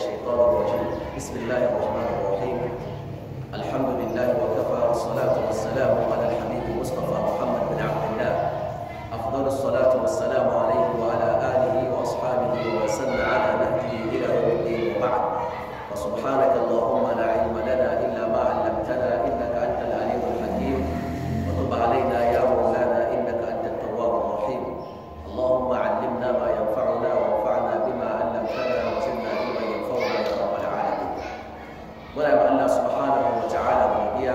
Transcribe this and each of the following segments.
الشيطان الرجيم بسم الله الرحمن الرحيم الحمد لله وكفى والصلاة والسلام على الحبيب المصطفى محمد بن عبد الله أفضل الصلاة والسلام عليه وعلى آله وأصحابه وسن على نهجه إلى يوم الدين وبعد وسبحانك اللهم لا علم لنا إلا ما علمتنا إنك أنت العليم الحكيم وتب علينا يا مولانا إنك أنت التواب الرحيم اللهم علمنا ما ينفعنا وانفعنا بما علمتنا وزدنا علما ينفعنا يا رب العالمين muna yi Allah subhanahu wa ta'ala godiya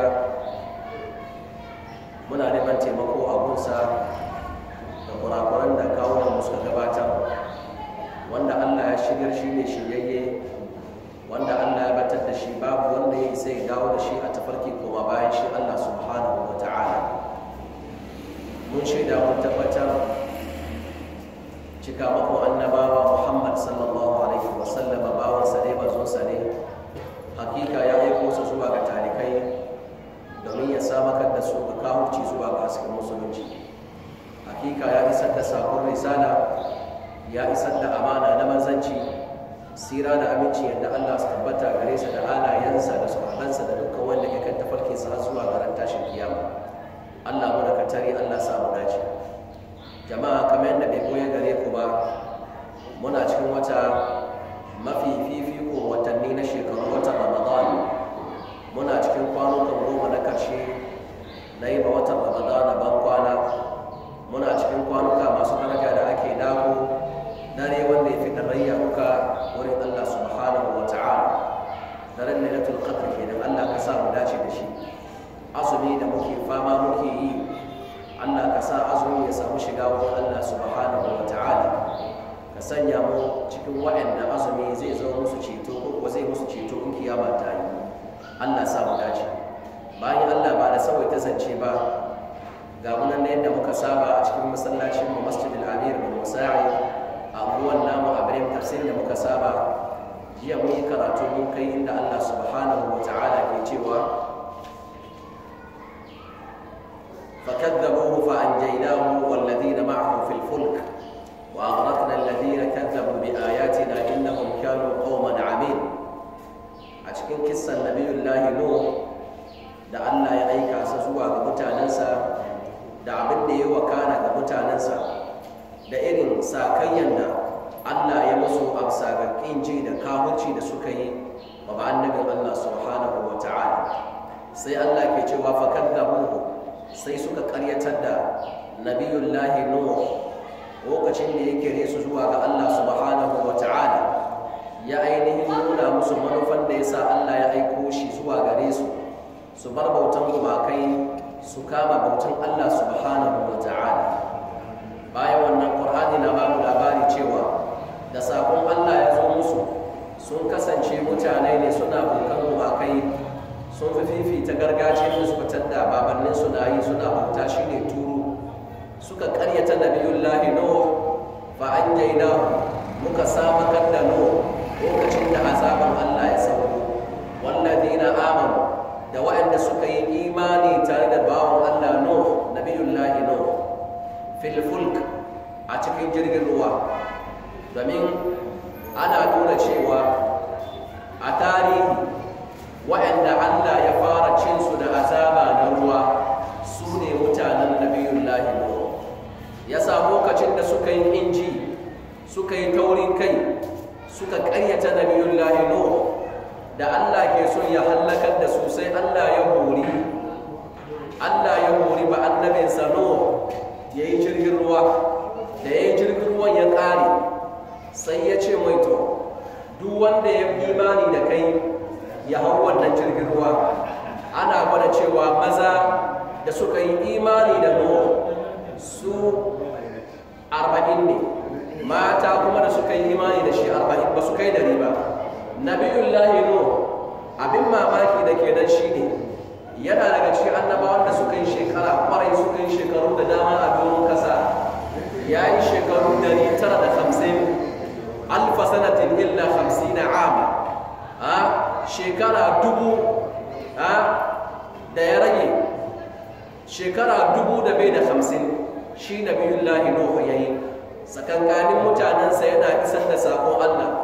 muna neman taimako a gunsa da kurakuran da kawo suka gabatar wanda Allah ya shigar shi ne shiryayye wanda Allah ya batar da shi babu wanda ya isa ya dawo da shi a tafarki kuma bayan shi Allah subhanahu wa ta'ala mun shaida mun tabbatar cika mako annabawa Muhammad sallallahu alaihi wa sallama bawansa ne bazonsa ne hakika ya aiko su zuwa ga talikai domin ya samakar da su ga kawuci zuwa ga hasken musulunci hakika ya isar da sakon risala ya isar da amana na manzanci sira da aminci yadda Allah su tabbata gare sa da halayensa da sahabansa da dukkan wanda ya kan tafarki sa zuwa ga ran tashin kiyama Allah mu da katari Allah sa mu dace jama'a kamar yadda bai koya gare ku ba muna cikin wata mafi fifiko watanni na shekaru watan ramadan muna cikin kwanukan goma na karshe na yi ma watan ramadan ban kwana muna cikin kwanuka masu daraja da ake dako dare wanda ya fi darayya muka wurin allah subhanahu wa ta'ala daren lailatul qadr kenan allah ka sa mu dace da shi azumi da muke fama muke yi allah ka sa azumi ya samu shiga wurin allah subhanahu wa ta'ala ka sanya mu cikin waɗanda azumi zai zo musu ceto ko kuwa zai musu ceto in kiyama ta yi Allah sa mu dace bayan Allah ba da sawai ta zance ba ga munan da yadda muka saba a cikin masallacin mu Masjidil Amir bin Musa'i a abuwan namu a bayan tafsir da muka saba jiya mun yi karatu mun kai inda Allah subhanahu wa ta'ala ke cewa فكذبوه فأنجيناه والذين معه في الفلك وأغرقنا الذين كذبوا بآياتنا إنهم كانوا قوما عمين أشكين كسا النبي الله نوح da Allah ya aika sa zuwa ga mutanensa da abin da ya wakana ga mutanensa da irin sakayyan da Allah ya musu amsa ga kinji da kawuci da suka yi wa ba annabin Allah subhanahu wa ta'ala sai Allah ke cewa fakaddabuhu sai suka karyatar da nabiyullahi nuh lokacin da ya kere su zuwa ga Allah subhanahu wa ta'ala ya ainihin nuna musu manufan da ya sa Allah ya aiko shi zuwa gare su su bar bautan gumakai su kama bautan Allah subhanahu wa ta'ala bayan wannan Qur'ani na bamu labari cewa da sakon Allah ya zo musu sun kasance mutane ne suna bautan gumakai sun fi fifita gargajiyar da suka tadda babannin suna yi suna bauta shine turu suka karyata nabiyullahi nuh fa anjayna muka samakar da nuh lokacin da azaban Allah ya sauko walladina amanu da waɗanda suka yi imani tare da bawon Allah nuh nabiyullahi nuh fil fulk a cikin jirgin ruwa domin ana nuna cewa a tarihi waɗanda Allah ya fara cinsu da azaba na ruwa su ne mutanen nabiyullahi nuh ya sa lokacin da suka yi inji suka yi taurin kai suka karyata nabiyullahi nuh da Allah ke son ya hallakar da su sai Allah ya hori Allah ya hori ba annabinsa nuh ya yi jirgin ruwa da ya yi jirgin ruwan ya ƙare sai ya ce mai to duk wanda ya imani da kai ya hau wannan jirgin ruwa ana gwada cewa maza da suka yi imani da nuh su arba'in ne mata kuma da suka yi imani da shi arba'in ba su kai dari ba nabiyullahi no abin mamaki da ke nan shine yana daga cikin annabawan da suka yi shekara kwarai suka yi shekaru da dama a doron kasa ya yi shekaru dari tara da hamsin alfa sanatin illa hamsina ama a shekara dubu a da ya rage shekara dubu da bai da hamsin shi nabiyullahi nuhu ya yi tsakankanin mutanensa yana isar da sakon Allah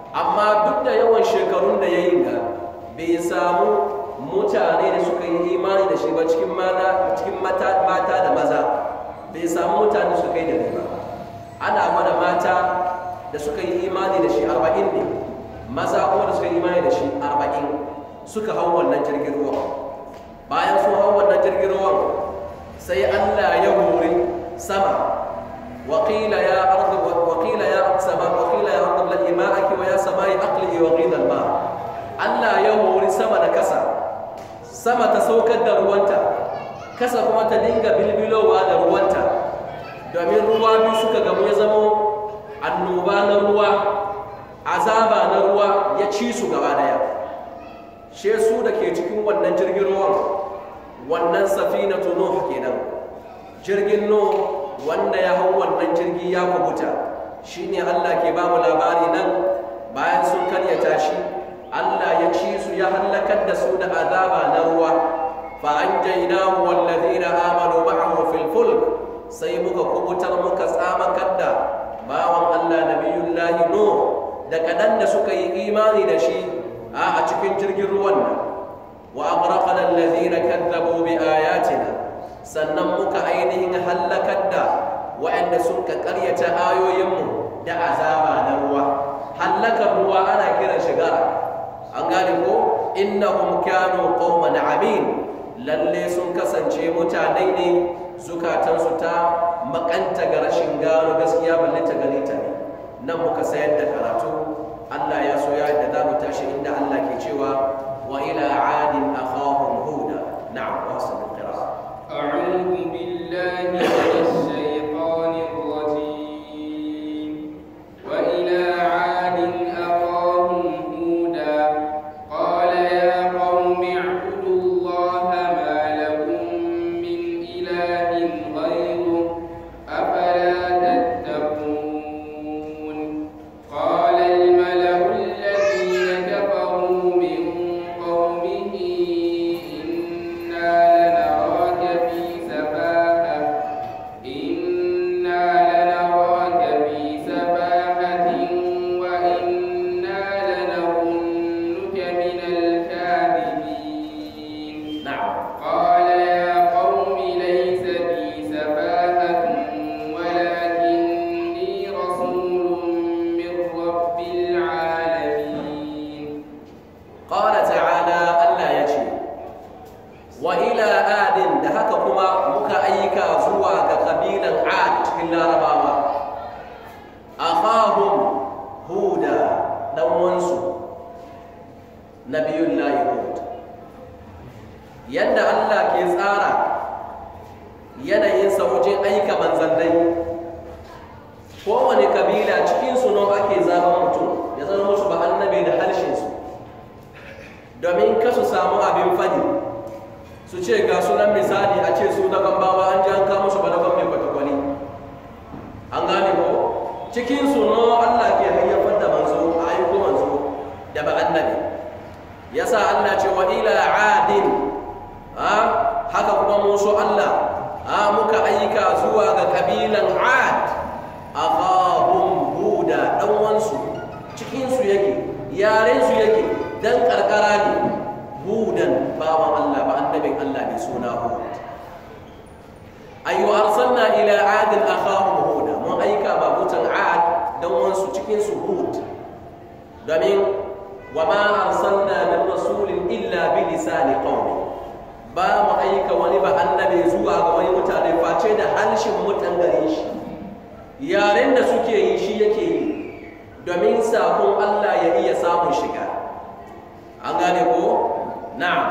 amma duk da yawan shekarun da ya yi ga bai samu mutane da suka yi imani da shi ba cikin mata da maza bai samu mutane suka yi da ba ana gwada mata da suka yi imani da shi arba'in ne maza kuma da suka yi imani da shi arba'in suka hau wannan jirgin ruwan bayan sun hau wannan jirgin ruwan sai allah ya hori sama وقيل يا أرض وقيل يا سماء وقيل يا أرض ابلعي ماءك ويا سماء أقلعي وغيض الماء Allah ya hori sama da kasa sama ta saukar da ruwanta kasa kuma ta dinga bilbilowa da ruwanta domin ruwa biyu suka gamu ya zama annoba na ruwa azaba na ruwa ya ci su gaba daya she su da ke cikin wannan jirgin ruwan wannan safinatu nuh kenan jirgin nuh wanda ya hau wannan jirgi ya kubuta shine Allah ke ba mu labari nan bayan sun karyata shi Allah ya ci su ya halakar da su da azaba na ruwa fa anjaynahu walladhina amanu ma'ahu fil fulk sai muka kubutar muka tsamakar da bawan Allah nabiyullahi nuh da kadan da suka yi imani da shi a cikin jirgin ruwan nan wa aghraqna alladhina kadzabu bi ayatina sannan muka ainihin hallakar da waɗanda sun ka ƙaryata ayoyinmu da azaba na ruwa hallakar ruwa ana kiran shigara an gane ko innahum kanu qauman amin lalle sun kasance mutane ne zukatansu ta makanta ga rashin gano gaskiya balle ta gani ta ne nan muka sayar da karatu Allah ya so ya da za mu tashi inda Allah ke cewa wa ila adin akhahum huda na'am wa sallallahu أعوذ بالله من الشيطان الرجيم وإلى عاد أخاهم هودا قال يا قوم اعبدوا الله ما لكم من إله غيره أفلا تتقون قال الملأ الذين كفروا من قومه إنا لنراك في سفاهة إنا لنراك في سفاهة وإنا لنظنك من الكاذبين na'am قال يا قوم ليس بي سفاهة ولكني رسول من رب العالمين قال تعالى Allah ya ce wa ila adin da haka kuma muka aika zuwa ga kabilan ad cikin larabawa akhahum huda dan wansu nabiyullahi hud yadda Allah ke tsara yanayinsa wajen aika manzannai kowane kabila cikin su nan ake zaben mutum ya zama musu ba annabi da harshensu domin ka su samu abin fadi su ce ga sunan misali a ce su na bawa an ji an kama su ba na mai kwatakwali an gane ko cikin su no Allah ke hayyafar da manzo a aiko manzo da ba annabi yasa Allah ce wa ila adin ha haka kuma musu Allah ha muka aika zuwa ga kabilan ad akhahum huda dan wansu cikin su yake yaren su yake dan karkara ne hudan bawan Allah ba annabin Allah ne suna hud ayu arsalna ila ad akhahum huda mun aika ba mutan ad dan wansu cikin su hud domin wa ma arsalna min rasulin illa bi lisani qaumi ba mu aika wani ba annabi zuwa ga wani mutane face da harshen mutan gare shi yaren da suke yi shi yake yi domin sakon Allah ya iya samun shiga an gane ko na'am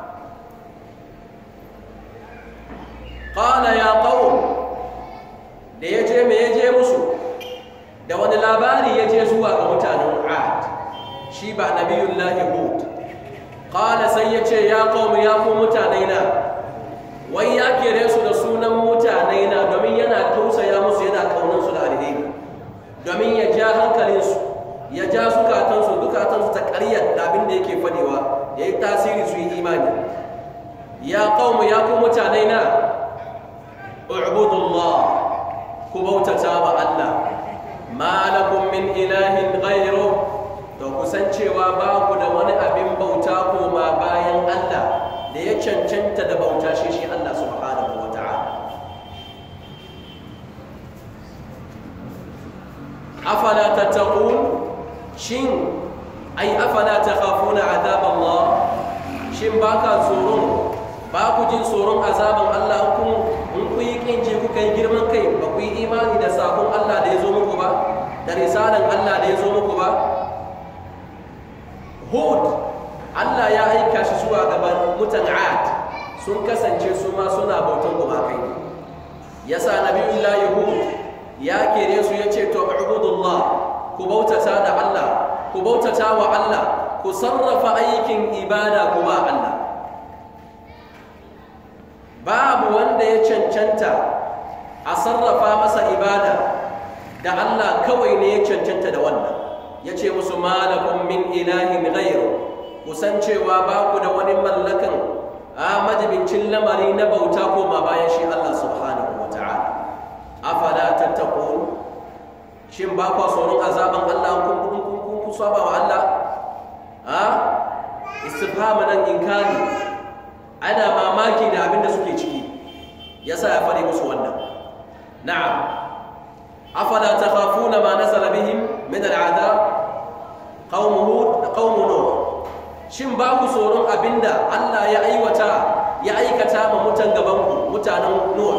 qala ya qaum da yaje me yaje musu da wani labari yaje zuwa ga mutanen Ad shi ba nabiyullahi Hud qala sai yace ya qaum ya ku mutane na wai ya kere su da sunan mutane na domin yana tausaya musu yana kaunan su da alheri domin ya ja hankalinsu ya ja zukatansu zukatansu ta ƙaryar da abin da yake fadewa ya yi tasiri su yi imani ya kawo ya ku mutane na ubudullah ku bautata wa Allah ma lakum min ilahin ghayru to san cewa ba ku da wani abin bauta koma bayan Allah da ya cancanta da bauta shi shi Allah subhanahu wa ta'ala afala tattaqun shin ai afala takhafuna azab Allah shin baka tsoron ba ku jin tsoron azaban Allah kun in ku yi kinji kuka yi girman kai ba ku yi imani da sakon Allah da ya zo muku ba da risalan Allah da ya zo muku ba Hud Allah ya aika shi zuwa gaban mutan Ad sun kasance su ma suna bautan gumakai yasa nabiyullahi Hud ya kere su ya ce to ubudullah ku bautata da Allah ku bautata wa Allah ku sarrafa aikin ibada ku ba Allah babu wanda ya cancanta a sarrafa masa ibada da Allah kawai ne ya cancanta da wannan ya ce musu malakun min ilahin ghairu kusan cewa ba ku da wani mallakan a majibincin lamari na bauta ko ma bayan shi Allah subhanahu wa ta'ala afala tattaqun shin ba ku tsoron azaban Allah kun kun kun kun saba wa Allah a istifham nan inkari ana mamaki da abin da suke ciki yasa ya fare musu wannan na'am afala takhafuna ma nazala bihim min al'adab qaum hud qaum nuh shin ba ku tsoron abinda Allah ya aiwata ya aikata ma mutan gaban ku mutanen nuh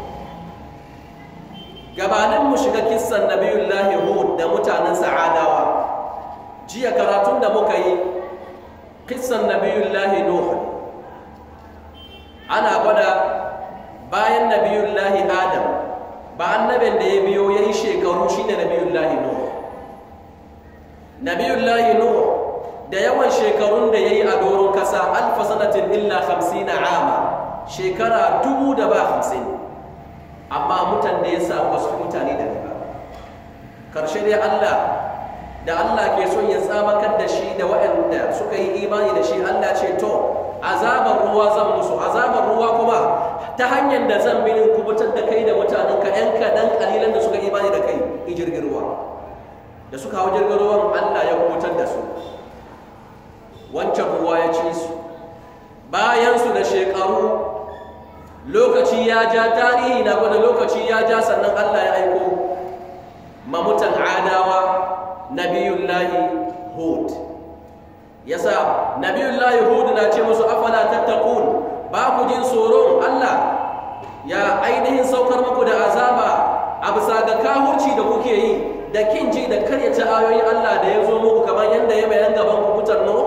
gabanin mu shiga kissan nabiyullahi hud da mutanen sa'adawa jiya karatun da muka yi kissan nabiyullahi nuh ana gwada bayan nabiyullahi adam ba annabin da ya biyo ya yi shekaru shi ne nabiyullahi nuh nabiyullahi nuh da yawan shekarun da ya yi a doron kasa alfa sanatin illa hamsin ama shekara dubu da ba hamsin amma mutan da ya samu wasu mutane da ba karshe dai allah da allah ke son ya tsamakar da shi da waɗanda suka yi imani da shi allah ce to azabar ruwa zan musu azabar ruwa kuma ta hanyar da zan binin kubutar da kai da mutanen ka yan kaɗan ƙalilan da suka imani da kai i jirgin ruwa da suka hau jirgin ruwan allah ya kubutar da su wancan ruwa ya ci su bayansu da shekaru lokaci ya ja tarihi na gwada lokaci ya ja sannan allah ya aiko mamutan adawa nabiyullahi hud yasa nabiyullahi hud na ce musu afala tattaqun ba ku jin tsoron Allah ya ainihin saukar muku da azaba a bisa ga kahurci da kuke yi da kin ji da karyata ayoyin Allah da ya zo muku kamar yadda ya bayan gaban ku mutan no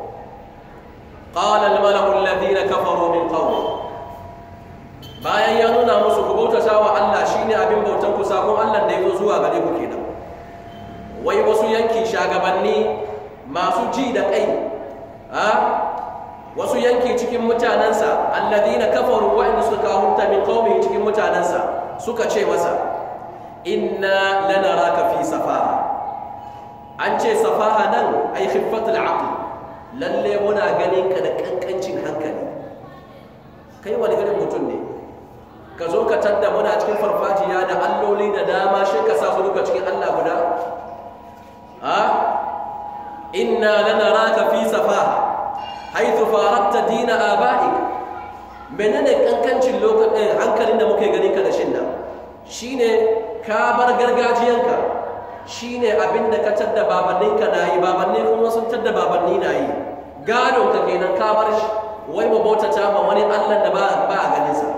qala al-mala'u alladhina kafaru min qawmi bayan ya nuna musu ku bautata wa Allah shine abin bautan ku sakon Allah da ya zo zuwa gare ku kenan wai wasu yanki shagabanni masu ji da kai a wasu yanki cikin mutanensa alladhina kafaru wa'inda suka kahunta min qaumi cikin mutanensa suka ce masa inna lanaraka fi safaha an ce safaha nan ay khiffatul aql lalle muna ganin ka da kankancin hankali kai wani irin mutum ne ka zo ka tadda muna cikin farfajiya da alloli da dama shi ka sa su duka cikin Allah guda ha inna lanaraka fi safaha haythu farakta dina aba'ik menene kankancin lokacin hankalin da muke ganin ka da shin nan shine ka bar gargajiyanka shine abin da ka tadda babanninka na yi babanni kuma sun tadda babanni na yi gado ka kenan ka bar shi wai mu bautata ma wani Allah da ba a ganin sa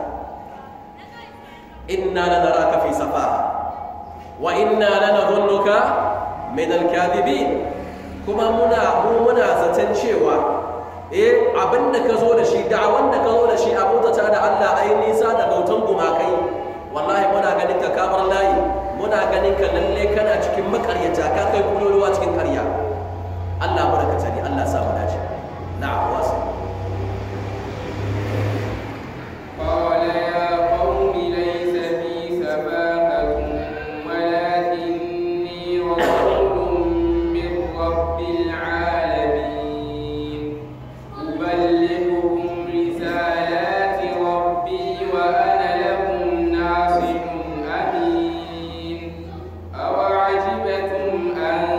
inna lanaraka fi safaha wa inna lanadhunnuka min al-kadhibin kuma muna mu muna zaton cewa eh abin da ka zo da shi da'awan da ka zo da shi a bautata da Allah ai nisa da bautan gumakai wallahi muna ganin ka kamar layi muna ganin ka lalle kana cikin makaryata ka kai kululuwa cikin karya Allah mu da ka tani Allah sa mu dace na'am wasu قال يا قوم ليس بي سفاهة ولكني رسول من رب العالمين أبلغكم رسالات ربي وأنا لكم ناصح أمين أوعجبتم أن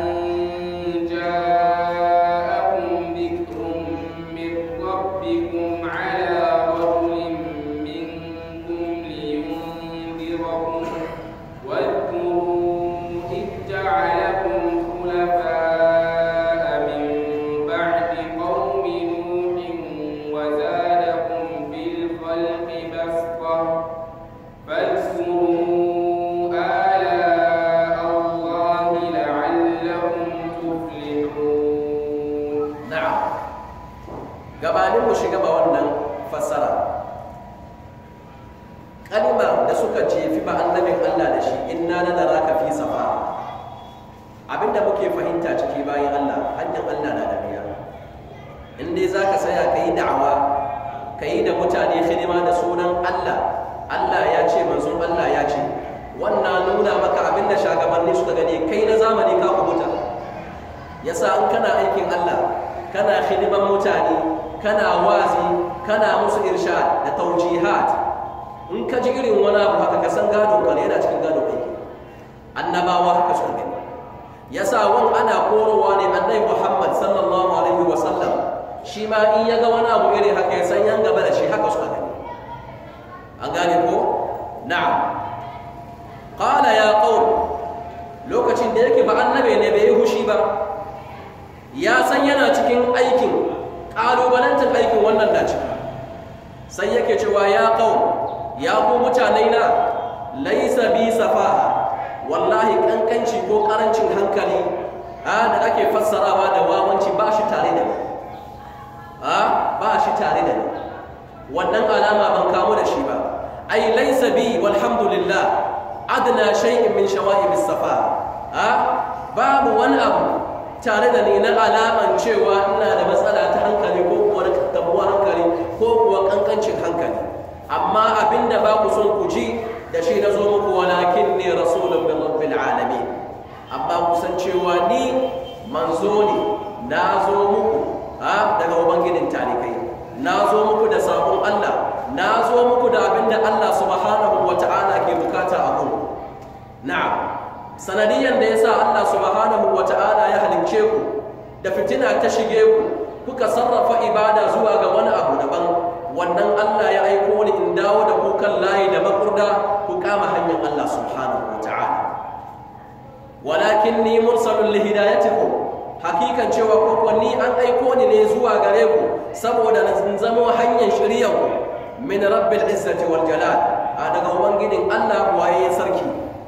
inna lanaraka fi safa abinda muke fahimta ciki bayan Allah hanyar Allah na da biya in dai zaka saya kai da'awa kai da mutane hidima da sunan Allah Allah ya ce manzon Allah ya ce wannan nuna maka abinda shagabanni suka gani kai na zamani ka kubuta yasa in kana aikin Allah kana hidiman mutane kana wazi kana musu irshad da taujihat in ka ji irin wani abu haka ka san gado ka yana cikin gado aiki annabawa haka suka gani yasa wan ana korowa ne annabi Muhammad sallallahu alaihi wa sallam shi ma in ya ga wani abu irin haka ya san yan gaba da shi haka suka gani an gane ko na'am qala ya qaum lokacin da yake ba annabi ne bai yi hushi ba ya san yana cikin aikin ƙalubalantar aikin wannan na ciki sai yake cewa ya ƙau ya ku mutane na laisa bi safaha wallahi ƙanƙanci ko ƙarancin hankali a da ake fassarawa da wawanci ba shi tare da ni a ba shi tare da ni wannan alama ban kamu da shi ba ai laisa bi walhamdulillah adna shay'in min shawa'ib as-safa a babu wani abu tare da ni na alaman cewa ina da matsala ta hankali ko kuwa tabuwa hankali ko kuwa kankancin hankali amma abinda ba ku son ku ji da shi na zo muku walakin ne rasulun min rabbil alamin amma ku san cewa ni manzo ne na zo muku ha daga ubangijin talikai na zo muku da sabon Allah na zo muku da abinda Allah subhanahu wata'ala ke bukata a ku na'am sanadiyan da yasa Allah subhanahu wata'ala ya halince ku da fitina ta shige ku kuka sarrafa ibada zuwa ga wani abu daban wannan Allah ya aiko ni in dawo da ku kan layi da makurda ku kama hanyar Allah subhanahu wata'ala walakin ni mursalun li hidayatikum hakikan cewa ko kuwa ni an aiko ni ne zuwa gare ku saboda na zama hanyar shirya ku min rabbil izzati wal jalal a daga ubangijin Allah waye sarki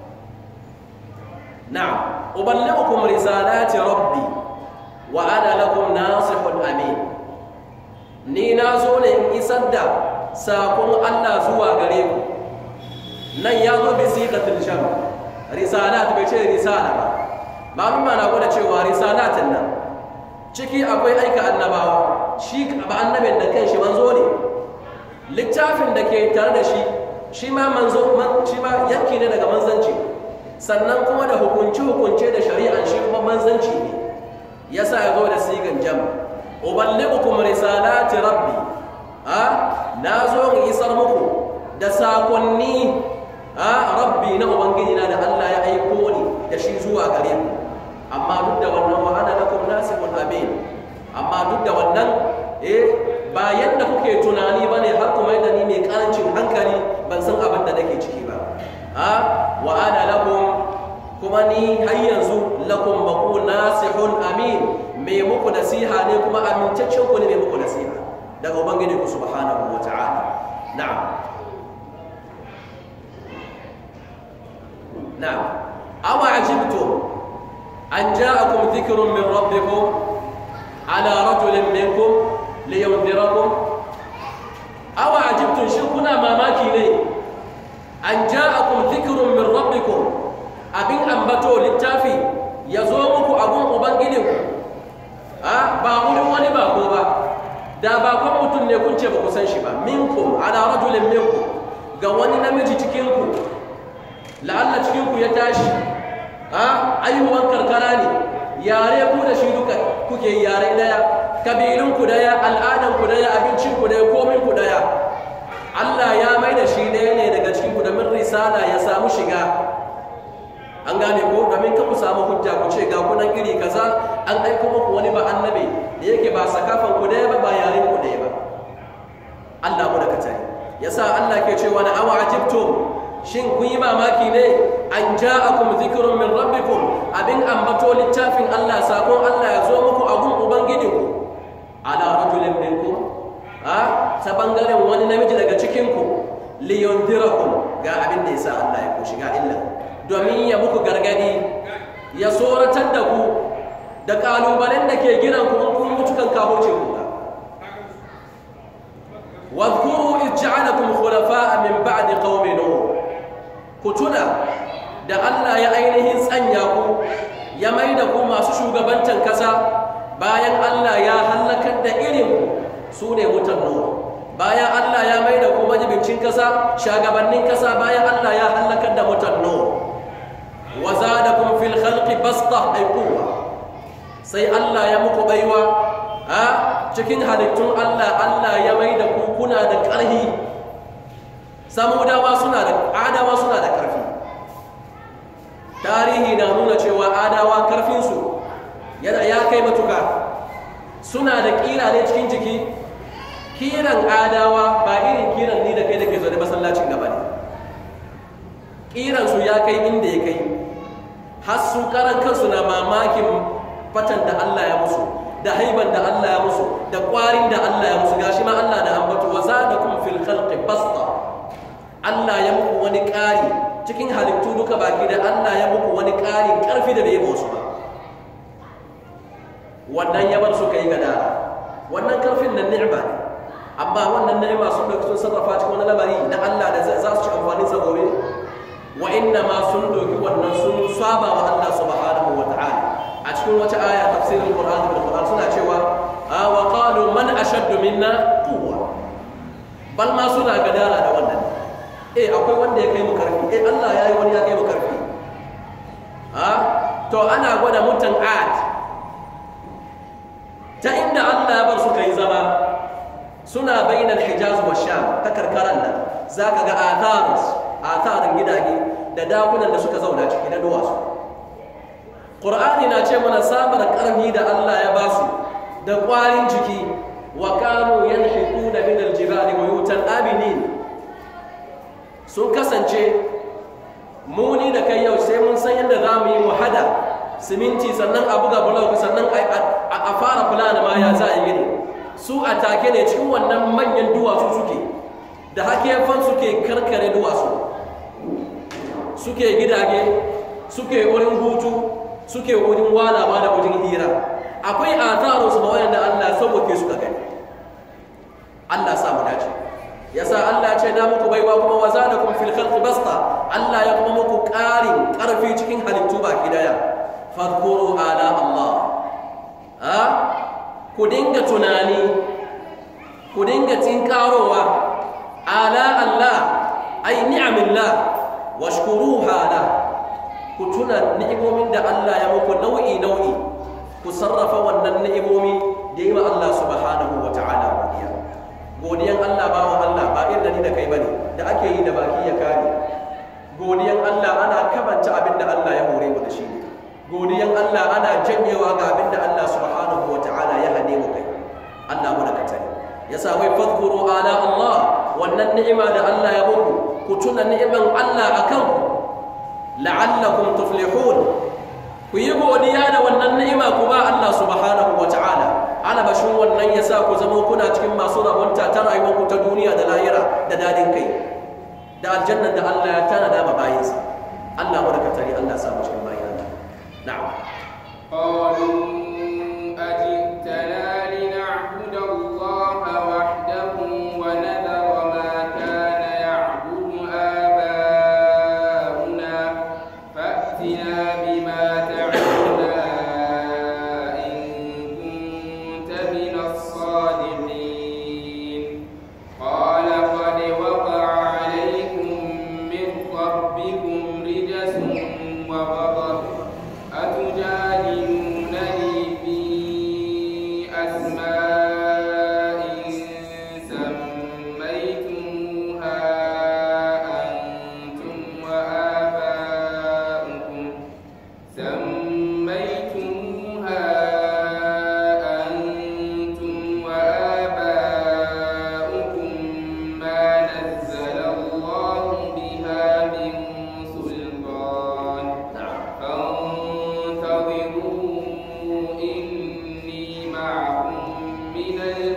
نعم أبلغكم رسالات ربي وأنا لكم ناصح أمين ni na zo ne in isar da sakon Allah zuwa gare ku nan ya zo bi siqatul sham risalat bai ce risala ba malum na gwada cewa risalatin nan ciki akwai aika annabawa shi ba annabin da kanshi manzo ne littafin da ke tare da shi shi ma manzo shi ma yanki ne daga manzanci sannan kuma da hukunce-hukunce da shari'an shi kuma manzanci ne ya sa ya zo da sigan jam uballighukum risalati rabbi a na zo in isar muku da sakonni a rabbi na ubangiji na da Allah ya aiko ni da shi zuwa gare ku amma duk da wannan wa ana lakum nasihun amin amma duk da wannan eh ba yadda kuke tunani bane har kuma yadda ni mai karancin hankali ban san abin da nake ciki ba a wa ana lakum kuma ni har yanzu lakum maku nasihun amin mai muku nasiha ne kuma amintaccen ku ne mai muku nasiha daga ubangiji ku subhanahu wa ta'ala na'am na'am awa ajibtum an ja'akum dhikrun min rabbikum ala rajulin minkum liyunzirakum awa ajibtum shin kuna mamaki ne an ja'akum dhikrun min rabbikum abin ambato littafi ya zo muku abun ubangijinku a ba wurin wani ba ko ba da bakon mutum ne kun ce ba ku san shi ba minkum ala rajulin minkum ga wani namiji cikinku la'alla cikinku ya tashi a ayyuwan karkara ne yare ku da shi duka kuke yare daya kabilunku daya al'adanku daya abincinku daya kominku daya Allah ya mai da shi ɗaya ne daga cikinku domin risala ya samu shiga an gane ko domin ka ku samu hujja ku ce ga kunan iri kaza an aiko muku wani ba annabi da yake ba sakafan ku daya ba ba yaren ku daya ba Allah mu da ka tare yasa Allah ke cewa na awa ajibtum shin kun yi mamaki ne an ja'akum dhikrun min rabbikum abin ambato littafin Allah sakon Allah ya zo muku a gun ubangijinku ala rajulin minkum a ta bangaren wani namiji daga cikin ku liyundirakum ga abin da yasa Allah ya ku shiga illa domin ya muku gargadi ya tsoratar da ku da kalubalen da ke giran ku kun mutu kan kahoce ku ba wadhkuru iz ja'alakum khulafa'a min ba'di qaumi nuh ku tuna da Allah ya ainihin tsanya ku ya mai da ku masu shugabantan kasa bayan Allah ya hallakar da irin su ne mutan Nuh bayan Allah ya mai da ku majibincin kasa shagabannin kasa bayan Allah ya hallakar da mutan Nuh wa zadakum fil khalqi basta ay quwwa sai Allah ya muku baiwa a cikin halittun Allah Allah ya mai da ku kuna da ƙarfi samudawa suna da adawa suna da ƙarfi tarihi na nuna cewa adawa ƙarfinsu yana ya kai matuka suna da ƙira ne cikin jiki kiran adawa ba irin kiran ni da kai da ke zaune masallacin gaba ne kiransu ya kai inda ya kai har su karan kansu na mamakin fatan da Allah ya musu da haiban da Allah ya musu da kwarin da Allah ya musu gashi ma Allah da ambatu wa zadakum fil khalqi basta Allah ya muku wani ƙari cikin halittu duka baki da Allah ya muku wani ƙarin ƙarfi da bai yi musu ba wannan ya bar su kai gadara wannan ƙarfin nan ni'ima ne amma wannan ni'ima sun dauki sun sarrafa cikin wani lamari na Allah da za su ci amfanin sa gobe wa inna ma sun doki wannan sun saba wa Allah subhanahu wa ta'ala a cikin wata aya tafsirin Qur'an bil Qur'an suna cewa wa qalu man ashaddu minna quwwa bal ma suna gadara da wannan eh akwai wanda ya kai mu karfi eh Allah ya yi wani ya kai mu karfi ha to ana gwada mutan ad ta inda Allah ya bar su kai zama suna bainal hijaz wa sham ta karkaran nan zaka ga atharus atharin gidaje da dakunan da suka zauna ciki na duwatsu qur'ani na ce mana sabar karfi da Allah ya basu da kwarin jiki wa kanu yanhiquna min aljibali buyutan aminin sun kasance muni da kai yau sai mun san yadda za mu yi wahada siminti sannan a buga bulok sannan a fara fulani ma ya za a yi gini su a take ne cikin wannan manyan duwatsu suke da hakefan suke karkare duwatsu suke gidage suke wurin hutu suke wurin walawa da wurin hira akwai ataro su ba wayanda Allah sauke suka gani Allah sa mu dace yasa Allah ya ce na muku baiwa kuma wazadakum fil khalqi basta Allah ya kuma muku ƙarin ƙarfi cikin halittu baki daya fadhkuru ala Allah ha ku dinga tunani ku dinga tinkarowa ala Allah ay ni'amillah washkuruha la ku tuna ni'imomin da Allah ya muku nau'i nau'i ku sarrafa wannan ni'imomi da yi wa Allah subhanahu wa ta'ala godiya godiyan Allah ba wa Allah ba irin da ni da kai bane da ake yi da baki ya kare godiyan Allah ana kabanta abin da Allah ya hore mu da shi godiyan Allah ana janyewa ga abin da Allah subhanahu wa ta'ala ya hane mu kai Allah mu da katare yasa wai fadhkuru ala Allah wannan ni'ima da Allah ya muku ku tuna ni'iman Allah akan ku la'allakum tuflihun ku yi godiya da wannan ni'ima ku ba Allah subhanahu wa ta'ala alabashin wannan ya sa ku zama kuna cikin masu rabonta ta rayuwarku ta duniya da lahira da dadin kai da aljannan da Allah ya tana da bayinsa Allah mu da katari Allah samu cikin bayin Allah na'am قالوا أجئتنا لنعبد الله وحده ونذر ما كان يعبد آباؤنا فأتنا بما تعدنا إن كنت من الصادقين قال قد وقع عليكم من ربكم رجس وغضب أتجادلونني في أسماء سميتموها أنتم وآباؤكم سميتموها أنتم وآباؤكم ما نزل الله بها من سلطان na'am فانتظروا إني معكم من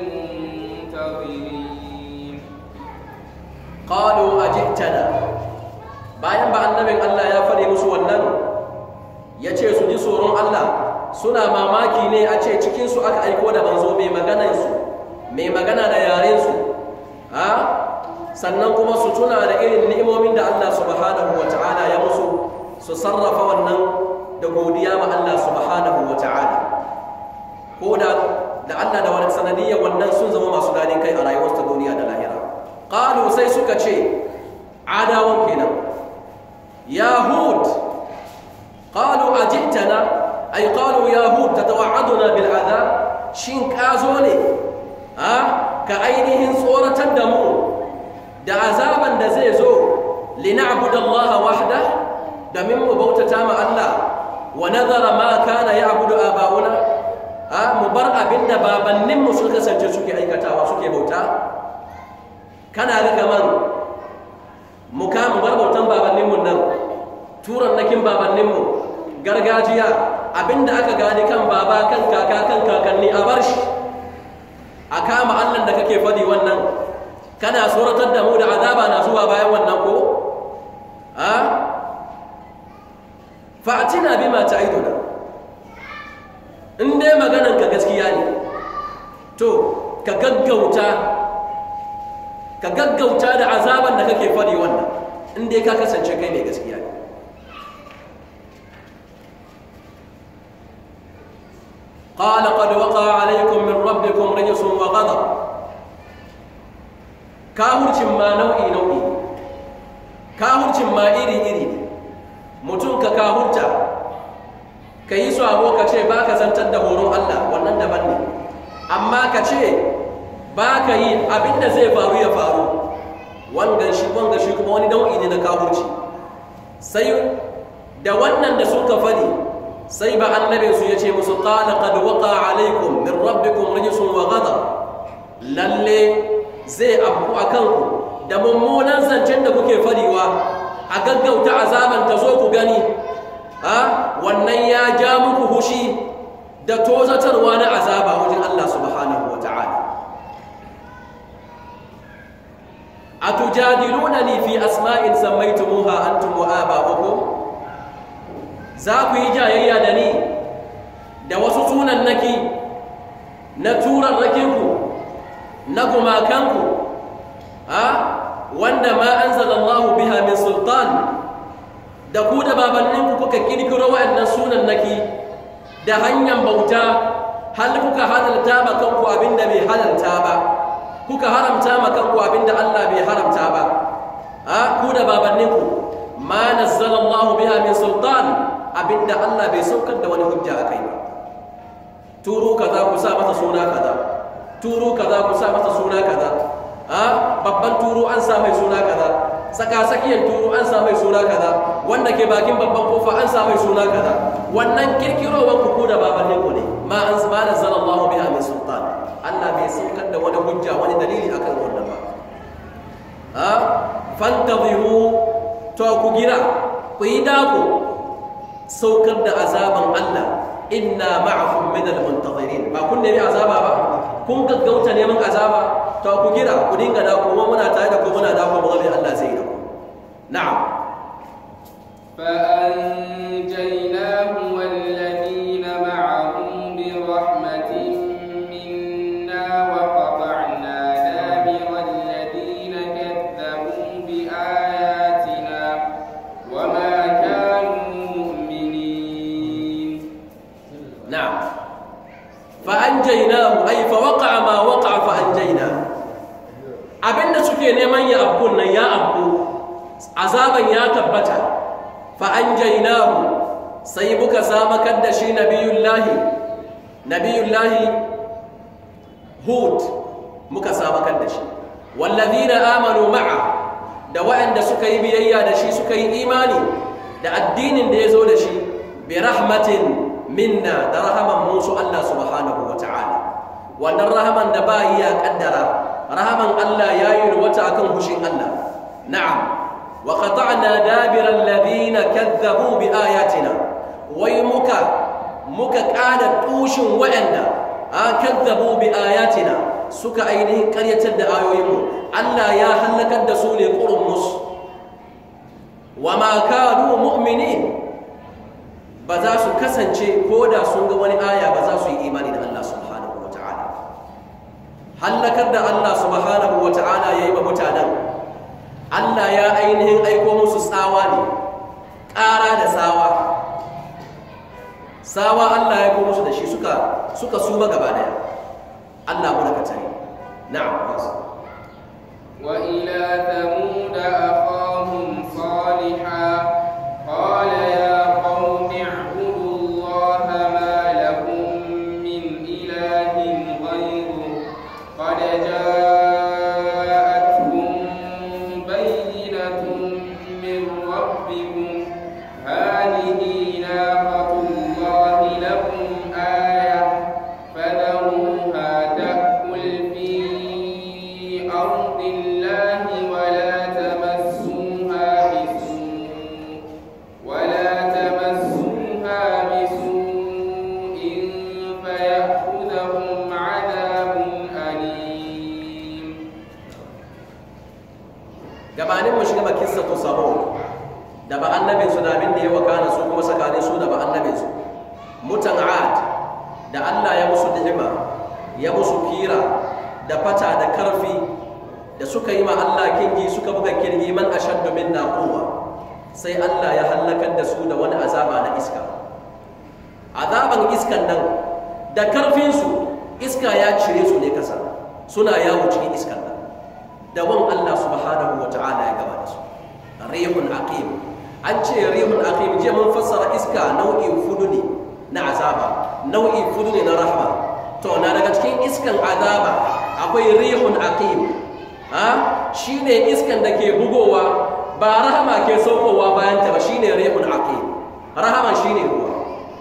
المنتظرين qalu ajitana bayan ba annabin Allah ya fare musu wannan ya ce su ji tsoron Allah suna mamaki ne a ce cikinsu aka aiko da manzo mai maganansu mai magana da yarensu ha sannan kuma su tuna da irin ni'imomin da Allah subhanahu wa ta'ala ya musu su sarrafa wannan da godiya ma Allah subhanahu wa ta'ala ko da da Allah da wani sanadiyya wannan sun zama masu dadin kai a rayuwarsu ta duniya da lahira qalu sai suka ce adawan kenan ya hud qalu ajitana ay qalu ya hud tatawa'aduna bil adab shin ka zo ne a ka ainihin tsoratar da mu da azaban da zai zo lina'budu Allah wahda domin mu bautata ma Allah wa nazara ma kana ya'budu aba'una a mu bar abinda babannin mu suka kasance suke aikatawa suke bauta kana ga kaman mu ka mu bar bautan babannin mu nan turan nakin babannin mu gargajiya abinda aka gane kan baba kan kaka kan kakanni a bar shi a kama Allah da kake fadi wannan kana tsoratar da mu da azaba na zuwa bayan wannan ko a fa'atina bima ta'iduna in dai maganan ka gaskiya ne to ka gaggauta ka gaggauta da azaban da kake fadi wannan in dai ka kasance kai mai gaskiya ne قال قد وقع عليكم من ربكم رجس وغضب kahurcin ma nau'i nau'i kahurcin ma iri iri mutum ka kahurta ka yi sabo ka ce ba ka zantar da horon Allah wannan daban ne amma ka ce ba ka yi abinda zai faru ya faru wangan shi wangan shi kuma wani nau'i ne na kahurci sai da wannan da suka fadi sai ba annabin su yace musu qala qad waqa alaikum min rabbikum rijsun wa ghadab lalle zai abu akan ku da mummunan zancen da kuke fadiwa a gaggauta azaban ta zo ku gani a wannan ya ja muku hushi da tozatarwa na azaba wajen Allah subhanahu wa ta'ala atujadilunani fi asma'in sammaytumuha antum wa aba'ukum za ku yi jayayya da ni da wasu sunan naki na turan rakinku na gumakanku a wanda ma an zalallahu biha min sultan da ku da babanninku kuka kirkiro wa'annan sunan naki da hanyar bauta hal kuka halalta ma kanku abinda bai halalta ba kuka haramta ma kanku abinda Allah bai haramta ba a ku da babanninku ma nazzalallahu biha min sultan abinda Allah bai saukar da wani hujja a kai ba turu kaza ku sa masa suna kaza turu kaza ku sa masa suna kaza a babban turu an sa mai suna kaza saka sakiyar turu an sa mai suna kaza wanda ke bakin babban kofa an sa mai suna kaza wannan kirkirowar ku da babannin ku ne ma an ma nazzala Allah biha min sultan Allah bai saukar da wani hujja wani dalili akan wannan ba a fantaziru to ku gira ku yi dako saukar da azaban Allah inna ma'akum min al-muntazirin ba kun nemi azaba ba kun gaggauta neman azaba to ku gira ku dinga da kuma muna tare da ku muna da ku mu Allah zai da ku na'am فأنجيناه والذين معه برحمة منا وقطعنا دابر الذين كذبوا بآياتنا وما كانوا مؤمنين نعم فأنجيناه أي فوقع ما وقع فأنجيناه abinda suke neman ya abkun nan ya abku azaban ya tabbata fa anjaynahu sai muka samakar da shi nabiyullahi nabiyullahi hud muka samakar da shi wallazina amanu ma'a da waɗanda suka yi biyayya da shi suka yi imani da addinin da ya zo da shi bi rahmatin minna da rahaman musu Allah subhanahu wa ta'ala wannan rahaman da ba ya kaddara rahaman Allah ya yi wata akan hushin Allah na'am wa qata'na dabira alladhina kadzabu bi ayatina wai muka muka kada tushin wa'anda a kadzabu bi ayatina suka ainihin karyatar da ayoyinmu Allah ya halakar da su ne qurun musu wa ma kanu mu'minin ba za su kasance ko da sun ga wani aya ba za su yi imani da Allah subhanahu wa ta'ala hallakar da Allah subhanahu wa ta'ala ya yi ba mutanen Allah ya ainihin aiko musu tsawa ne ƙara da sawa sawa Allah ya kuma musu da shi suka suka suma gaba daya Allah mu daga tare na'am wasu وإلى ثمود أخاهم صالحا قال يا قوم اعبدوا الله ما لكم من إله غيره قد جاءتكم بينة من ربكم هذه ناقة الله لكم آية فذروها تأكل في أرض الله ولا تمسوها بسوء ولا تمسوها بسوء فيأخذهم عذاب أليم gabanin mu shiga bakin sa tusabo da ba annabin su da abin da ya wakana su kuma tsakanin su da ba annabin su mutan ad da Allah ya musu ni'ima ya musu kira da fata da karfi da suka yi ma Allah kingi suka buga kirgi man ashaddu minna quwwa sai Allah ya halakar da su da wani azaba na iska azaban iskan nan da karfin su iska ya cire su ne kasa suna yawo cikin iskan nan da wan Allah subhanahu wa ta'ala ya gaba da su rihun aqim an ce rihun aqim je mun fassara iska nau'in fudu ne na azaba nau'i fudu ne na rahma to na daga cikin iskan azaba akwai rihun aqim ha shine iskan da ke bugowa ba rahama ke saukowa bayan ta ba shine rihun aqim rahama shine ruwa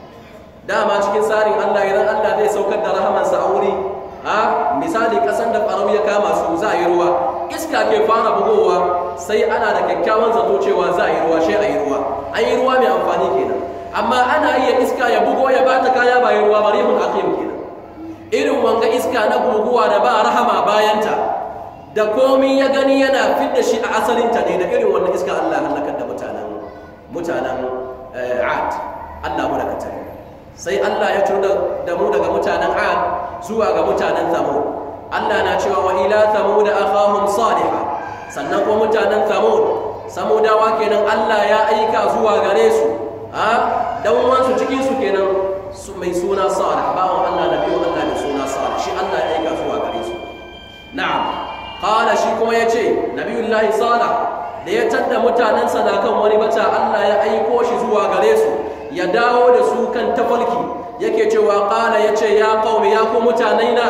dama cikin tsarin Allah idan Allah zai saukar da rahamansa a wuri a misali kasan da farau ya kama su za a yi ruwa iska ke fara bugowa sai ana da kyakkyawan zato cewa za a yi ruwa shi a yi ruwa an yi ruwa mai amfani kenan amma ana iya iska ya bugo ya bata kaya ba yi ruwa ba rihun aqim kenan irin wanga iska na guguwa da ba rahama bayanta da komi ya gani yana fidda shi a asalinta ne da irin wannan iska Allah halakar da mutanen mutanen Ad Allah mu da katare sai Allah ya turo da mu daga mutanen Ad zuwa ga mutanen Thamud Allah na cewa wa ila Thamud akhahum salihah sannan kuma mutanen Thamud Samudawa kenan Allah ya aika zuwa gare su a dan wansu cikin su kenan su mai suna Salih bawon Allah nabi Allah mai suna Salih shi Allah ya aika zuwa gare su na'am qala shi kuma yace nabiyullahi Salih da ya tadda mutanensa na kan wani bata Allah ya aiko shi zuwa gare su ya dawo da su kan tafalki yake cewa ƙala ya ce ya ƙaumi ya ku mutanaina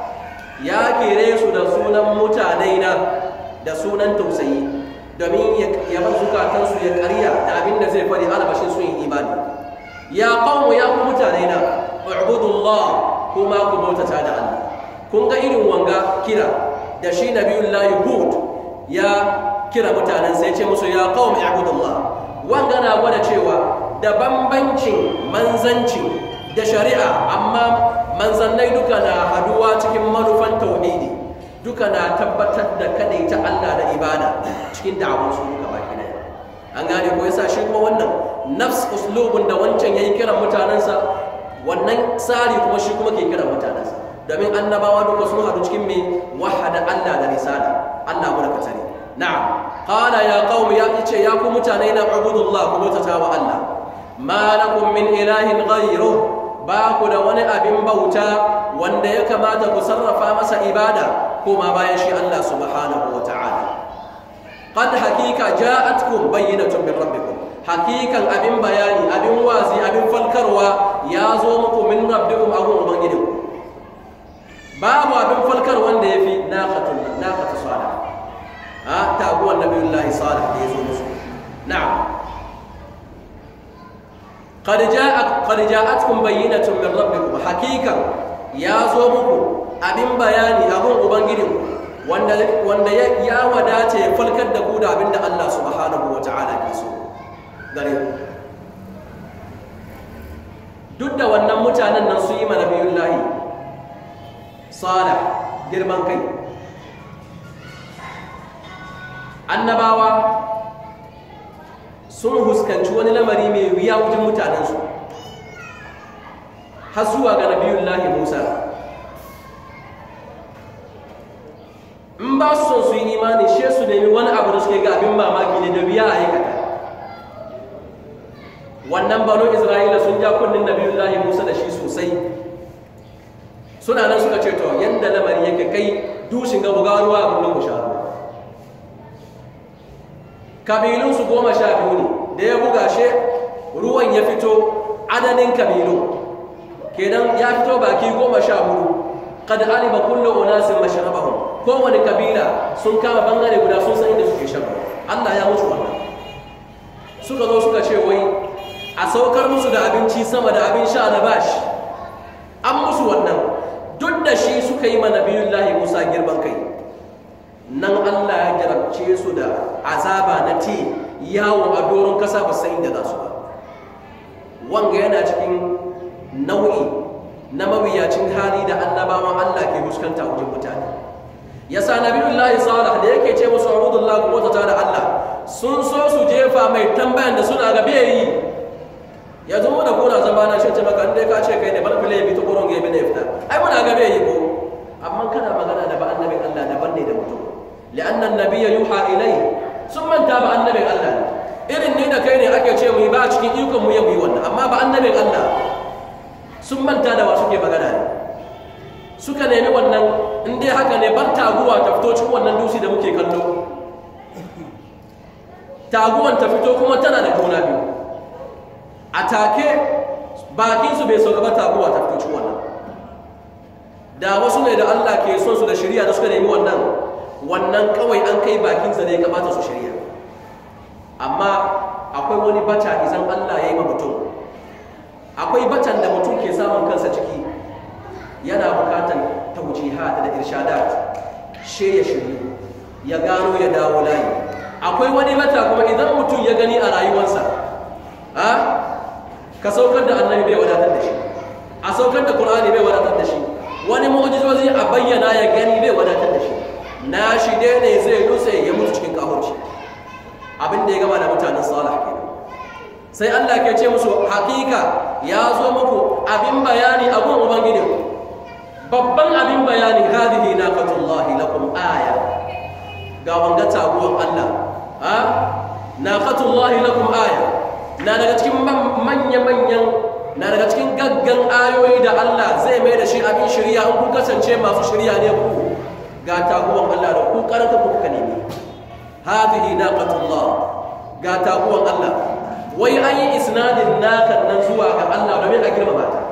ya kere su da sunan mutanaina da sunan tausayi domin ya bar zukatansu ya karya da abin da zai fari albashin sun yi imani ya ƙaumi ya ku mutanaina ubudullah kuma ku bautata da Allah kun ga irin wanga kira da shi nabiyullahi hud ya kira mutanen sai ce musu ya qaumi ibudullah wanga na gwada cewa da bambancin manzanci da shari'a amma manzannai duka na haduwa cikin manufan tauhidi duka na tabbatar da kadaita Allah da ibada cikin da'awar su duka baki daya an gane ko yasa shi kuma wannan nafs uslubun da wancan yayi kiran mutanensa wannan tsari kuma shi kuma ke kiran mutanensa domin annabawa duka sun hadu cikin me wahada Allah da risala Allah mu da tare na'am qala ya qaumi ya ce ya ku mutane na ubudullah ku bautata wa Allah ma lakum min ilahin ghayru ba ku da wani abin bauta wanda ya kamata ku sarrafa masa ibada kuma bayan shi Allah subhanahu wa ta'ala qad hakika ja'atkum bayyinatun min rabbikum hakikan abin bayani abin wazi abin falkarwa ya zo muku min rabbikum abun ubangijinku babu abin falkar wanda ya fi naqatun naqatu salih ha taguwan nabiyullahi salih da ya zo musu na'am qad ja'at qad ja'atkum bayyinatun min rabbikum hakikan ya zo muku abin bayani abun ubangijinku wanda wanda ya wadace ya falkar da ku da abinda Allah subhanahu wata'ala ke so gare ku duk da wannan mutanen nan su yi ma nabiyullahi salih girman kai annabawa sun huskanci wani lamari mai wuya wajen mutanensu har zuwa ga nabiyullahi musa in ba su son su yi imani she su nemi wani abu da suke ga abin mamaki ne da wuya a aikata wannan banu isra'ila sun ja kunnin nabiyullahi musa da shi sosai suna nan suka ce to yanda lamari yake kai dushin ga buga ruwa a kullum sha kabilun su goma sha biyu ne da ya buga she ruwan ya fito adadin kabilu kenan ya fito baki goma sha hudu kad alima kullu unasin mashrabahum kowane kabila sun kama bangare guda sun san inda suke shan Allah ya musu wannan suka zo suka ce wai a saukar musu da abinci sama da abin sha na bashi an musu wannan duk da shi suka yi mana biyun lahi musa girman kai nan allah ya jarabce su da azaba na ti yawo a doron kasa ba sai inda za su ba wanga yana cikin nau'i na mawuyacin hali da annabawan allah ke fuskanta wajen mutane yasa nabiyullahi salih da yake ce musu abudullah kuma ta da allah sun so su jefa mai tambayan da suna ga bai yi yanzu mu da kuna zama na shi maka inda ka ce kai ne bar fili bi ta gurin gebe ne fita ai muna ga bai yi ko amma kana magana da ba annabin Allah daban ne da mutum li'anna annabiyya yuha ilai sun manta ba annabin Allah irin ni da kai ne ake ce mu yi ba a cikin ikon mu ya yi wannan amma ba annabin Allah sun manta da wa suke magana ne suka nemi wannan in dai haka ne bar taguwa ta fito cikin wannan dusi da muke kallo taguwan ta fito kuma tana da juna biyu a take bakinsu bai sauka ba taguwa ta fito cikin wannan da wasu ne da Allah ke son su da shirya da suka nemi wannan wannan kawai an kai bakinsa ne ya kamata su shirya amma akwai wani bata izan Allah ya yi ma mutum akwai batan da mutum ke samun kansa ciki yana bukatan taujihat da irshadat she ya shiryu ya gano ya dawo layi akwai wani bata kuma idan mutum ya gani a rayuwarsa a ka saukar da annabi bai wadatar da shi a saukar da qur'ani bai wadatar da shi wani mu'jizozi a bayyana ya gani bai wadatar da shi na shi dai ne zai dutse ya mutu cikin kahurci abin da ya gama da mutanen salih kenan sai Allah ke ce musu hakika ya zo muku abin bayani abun ubangiji babban abin bayani hadihi naqatullahi lakum aya ga wanga taguwan Allah ha naqatullahi lakum aya na daga cikin manya-manyan na daga cikin gaggan ayoyi da Allah zai mai da shi abin shirya in kun kasance masu shirya ne ku ga taguwan Allah da ku karanta ku kuka nemi hadihi naqatullah ga taguwan Allah wai an yi isnadin nakan nan zuwa ga Allah domin a girmama ta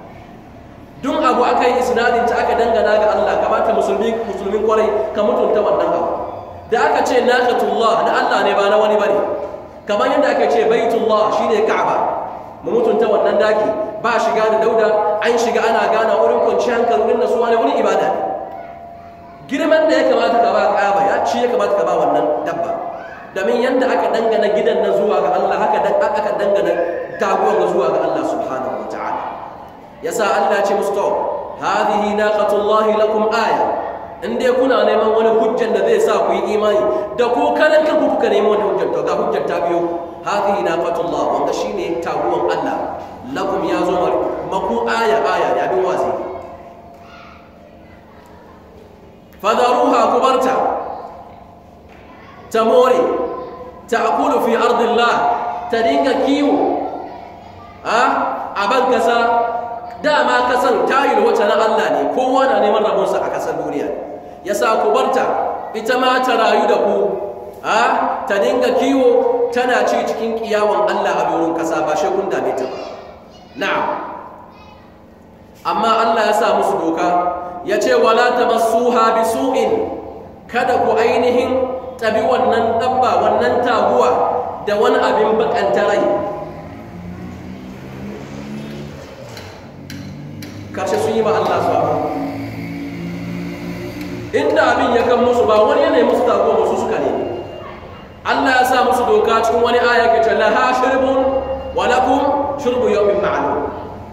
duk abu aka yi isnadin ta aka dangana ga Allah kamata musulmi musulmin kwarai ka mutunta wannan abu da aka ce naqatullah na Allah ne ba na wani bane kamar yadda ake ce baitullah shine ka'aba mu mutunta wannan daki ba shiga da dauda an shiga ana gana wurin kwanci hankali wurin nasuwa ne wurin ibada ne girman da ya kamata ka ba ka'aba ya ci ya kamata ka ba wannan dabba domin yadda aka dangana gidan na zuwa ga Allah haka aka dangana taguwar na zuwa ga Allah subhanahu wa ta'ala yasa Allah ce musu to hadhihi naqatullahi lakum aya in dai kuna neman wani hujjan da zai sa ku yi imani da ko kanan kanku kuka nemi wani hujjan to ga hujjan ta biyo hadhihi naqatullah wanda shine taguwan Allah lakum ya zo maku aya aya da abin wazi fadaruha kubarta tamore ta'kulu fi ardillah ta dinga kiwo a aban kasa dama kasan tayil wata na Allah ne kowa na neman rabonsa a kasar duniya ya sa ku barta ita ma ta rayu da ku a ta dinga kiwo tana ci cikin kiyawan Allah a doron kasa ba shi kun dame ta ba na'am amma Allah ya sa musu doka ya ce wala tamassuha bisu'in kada ku ainihin tabi wannan dabba wannan taguwa da wani abin bakanta rai karshe sun yi ma Allah su inda abin ya kan musu ba wani yanayi musu taguwa musu suka ne Allah ya sa musu doka cikin wani aya ke ce laha shirbun wa lakum shirbu yawmin ma'lum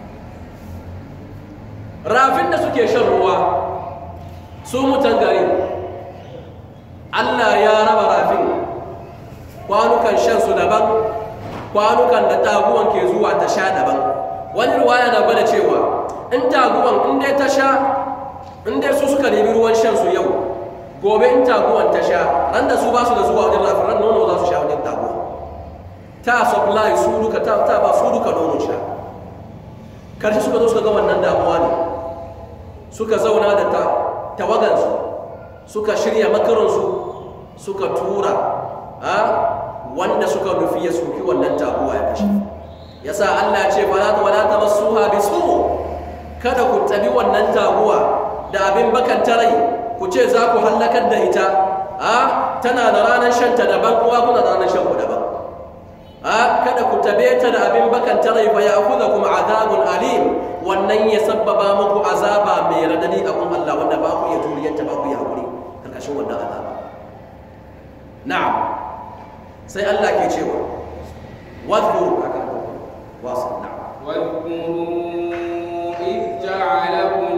rafin da suke shan ruwa su mutan gari Allah ya raba rafin kwanukan shan su daban kwanukan da taguwan ke zuwa ta sha daban wani ruwaya na gwada cewa in taguwan in dai ta sha in dai su suka nemi ruwan shan su yau gobe in taguwan ta sha ran da su ba su da zuwa wajen rafin ran nono za su sha wajen taguwa ta supply su duka ta, ta ba su duka nono sha karshe suka zo suka ga wannan damuwa ne suka zauna da ta, tawagansu suka shirya makaransu suka tura a wanda suka nufi ya soki wannan taguwa ya kashe yasa Allah ya ce fala ta wala tamassuha bisu kada ku tabi wannan taguwa da abin bakan tarai ku ce za ku hallakar da ita a tana da ranar shanta daban kuma kuna da ranar shan ku daban a kada ku tabe ta da abin bakan tarai fa ya'khudhukum azabun alim wannan ya sabbaba muku azaba mai radadi a kun Allah wanda ba ku iya juriyar ta ba ku iya hakuri karkashin wannan azaba na'am sai Allah ke cewa wadhkuru kaka wasu na'am واذكروا إذ جعلكم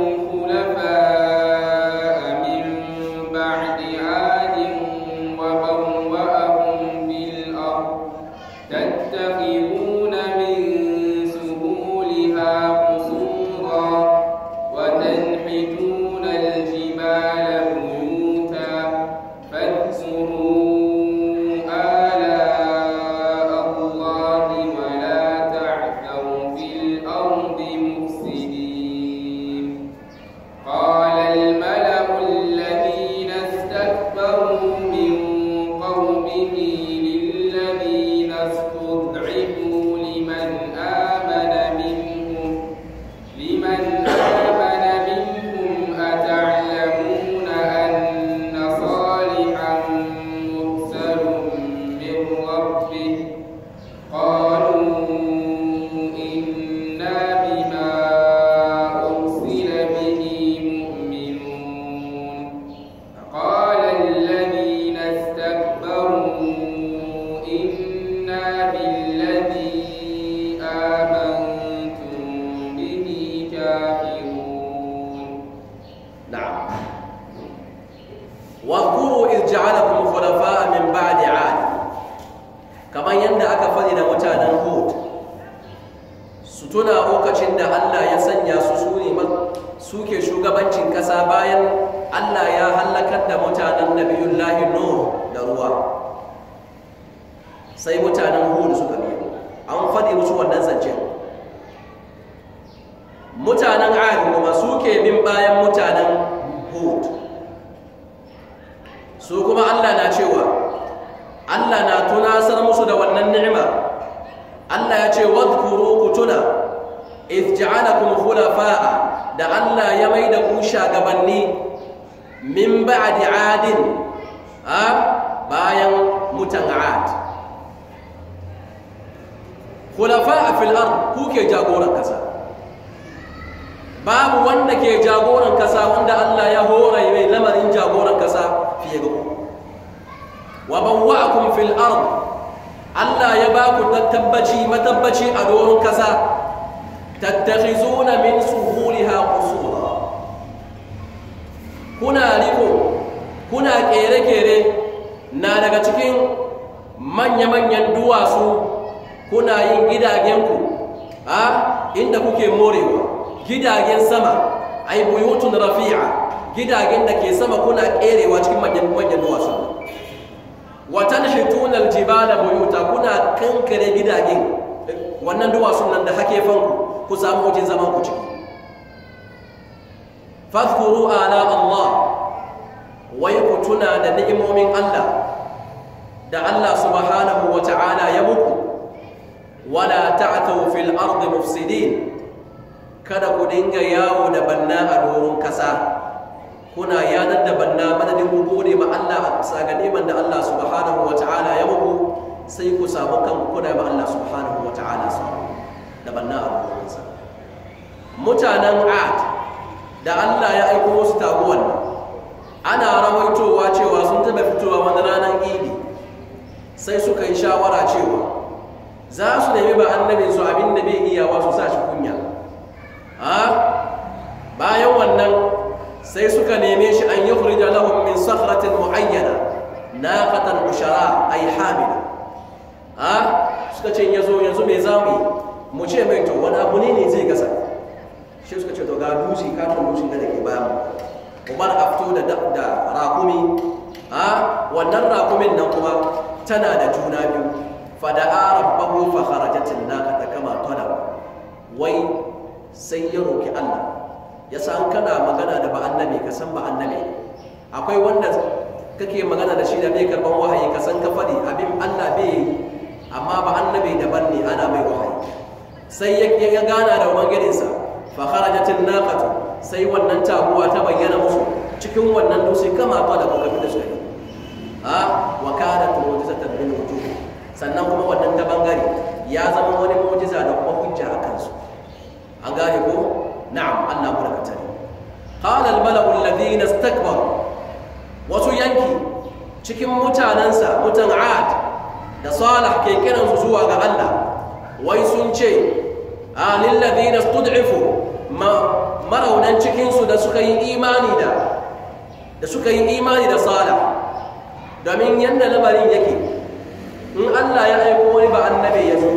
خلفاء من بعد عاد وبوأكم في الأرض تتخذون من سهولها قصورا وتنحتون الجبال بيوتا فاذكروا آلاء الله ولا تعثوا في الأرض مفسدين قال الملأ الذين استكبروا من قومه للذين استضعفوا لمن آمن منهم لمن آمن منهم أتعلمون أن صالحا مرسل من ربه قالوا إنا بما أرسل به مؤمنون قال الذين استكبروا إنا بالذي آمنتم به كافرون نعم واذكروا إذ جعلكم خلفاء من بعد عاد كما يندى أكفل إلى متانا هود ستنا lokacin da Allah ya sanya su su ne suke shugabancin ƙasa bayan Allah ya hallakar da mutanen nabiyullahi Nuh da ruwa sai mutanen Hud suka biyo an faɗi musu wannan zancen mutanen Ad kuma suke bin bayan mutanen Hud su kuma Allah na cewa Allah na tunasar musu da wannan ni'ima Allah ya ce wadhkuru kutuna idh ja'alakum khulafa'a da Allah ya mai da ku shagabanni min ba'di 'adin a bayan mutan 'ad khulafa'a fil ard ku ke jagoran kasa babu wanda ke jagoran kasa wanda Allah ya hore mai lamarin jagoran kasa fiye ga ku wa bawwa'akum fil ard Allah ya ba ku tabbaci matabbaci a doron kasa tattakhizuna min suhuliha qusura kuna riko kuna kere-kere na daga cikin manya-manyan duwatsu kuna yin gidagenku a inda kuke morewa gidagen sama ai buyutun rafi'a gidagen da ke sama kuna kerewa cikin manyan duwatsu wa tanhituna aljibala buyuta kuna kankare gidagen wannan duwatsun nan da hake fanku ku samu wajen zaman ku ciki fadhkuru ala Allah wai ku tuna da ni'imomin Allah da Allah subhanahu wa ta'ala ya muku wala ta'thaw fil ardi mufsidin kada ku dinga yawo da banna a doron kasa kuna yanar da banna madadin ku gode ma Allah a bisa ga neman da Allah subhanahu wa ta'ala ya muku sai ku samu kanku kuna ma Allah subhanahu wa ta'ala su da banna a doron kasa mutanen Ad da Allah ya aiko musu taguwan ana rawaitowa cewa sun taɓa fitowa wani ranar idi sai suka yi shawara cewa za su nemi ba annabin su abin da bai iyawa su sa shi kunya a bayan wannan sai suka neme shi an yukhrija lahum min sakhratin muayyana naqatan ushara ay hamila a suka ce yazo yanzu me zamu yi mu ce mai to wani abu ne ne zai gasa shi suka ce to ga dusi katon dusin da ke bayan umar a fito da da rakumi a wannan rakumin nan kuma tana da juna biyu fada'a rabbahu fa kharajat an-naqata kama talab wai sai ya roki Allah ya san kana magana da ba annabi ka san ba annabi akwai wanda kake magana da shi da bai karban wahayi ka san ka faɗi abin Allah bai yi amma ba annabi daban ne ana mai wahayi sai ya gana da ubangijinsa fa kharajat an-naqatu sai wannan taguwa ta bayyana musu cikin wannan dutse kama ta da kuka da suka yi a wa kanat mu'jizatan min wujuh sannan kuma wannan ta bangare ya zama wani mu'jiza da kuma hujja a kansu an gane ko na'am Allah mu daga tare qala al-mala'u alladhina istakbaru wasu yanki cikin mutanansa mutan 'ad da salih ke kiransu zuwa ga Allah wai sun ce a lilladhina istud'ifu maraunan cikinsu da suka yi imani da da suka yi imani da salih domin yadda lamarin yake in Allah ya aiko wani ba annabi ya zo